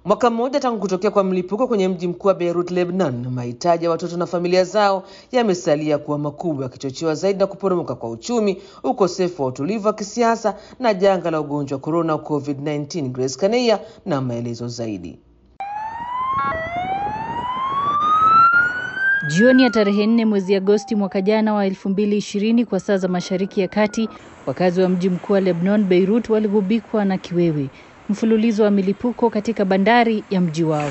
Mwaka mmoja tangu kutokea kwa mlipuko kwenye mji mkuu wa Beirut, Lebanon, mahitaji ya watoto na familia zao yamesalia kuwa makubwa, yakichochewa zaidi na kuporomoka kwa uchumi, ukosefu wa utulivu wa kisiasa na janga la ugonjwa wa korona COVID-19. Grace Kaneia na maelezo zaidi. Jioni ya tarehe nne mwezi Agosti mwaka jana wa elfu mbili ishirini kwa saa za Mashariki ya Kati, wakazi wa mji mkuu wa Lebanon, Beirut, waligubikwa na kiwewe, mfululizo wa milipuko katika bandari ya mji wao.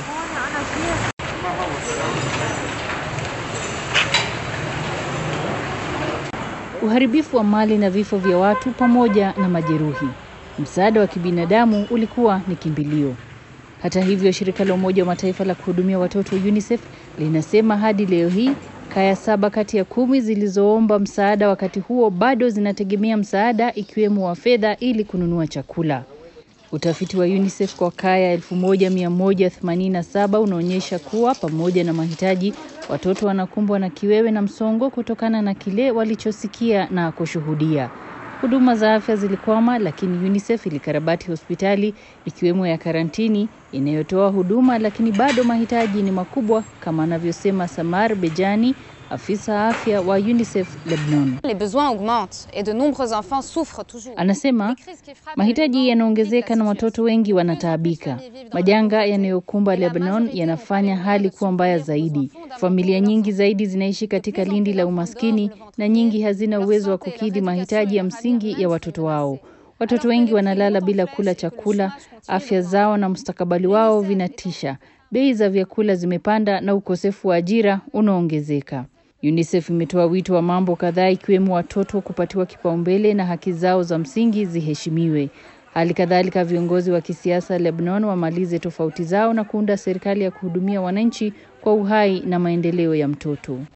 Uharibifu wa mali na vifo vya watu pamoja na majeruhi. Msaada wa kibinadamu ulikuwa ni kimbilio. Hata hivyo, shirika la Umoja wa Mataifa la kuhudumia watoto UNICEF linasema hadi leo hii kaya saba kati ya kumi zilizoomba msaada wakati huo bado zinategemea msaada ikiwemo wa fedha ili kununua chakula. Utafiti wa UNICEF kwa kaya 1187 unaonyesha kuwa pamoja na mahitaji, watoto wanakumbwa na kiwewe na msongo kutokana na kile walichosikia na kushuhudia. Huduma za afya zilikwama, lakini UNICEF ilikarabati hospitali ikiwemo ya karantini inayotoa huduma, lakini bado mahitaji ni makubwa, kama anavyosema Samar Bejani, afisa afya wa UNICEF Lebanon. Les besoins augmentent et de nombreux enfants souffrent toujours. Anasema mahitaji yanaongezeka na watoto wengi wanataabika. Majanga yanayokumba Lebanon yanafanya hali kuwa mbaya zaidi. Familia nyingi zaidi zinaishi katika lindi la umaskini na nyingi hazina uwezo wa kukidhi mahitaji ya msingi ya watoto wao. Watoto wengi wanalala bila kula chakula, afya zao na mustakabali wao vinatisha. Bei za vyakula zimepanda na ukosefu wa ajira unaongezeka. UNICEF imetoa wito wa mambo kadhaa ikiwemo watoto kupatiwa kipaumbele na haki zao za msingi ziheshimiwe. Hali kadhalika viongozi wa kisiasa Lebanon wamalize tofauti zao na kuunda serikali ya kuhudumia wananchi kwa uhai na maendeleo ya mtoto.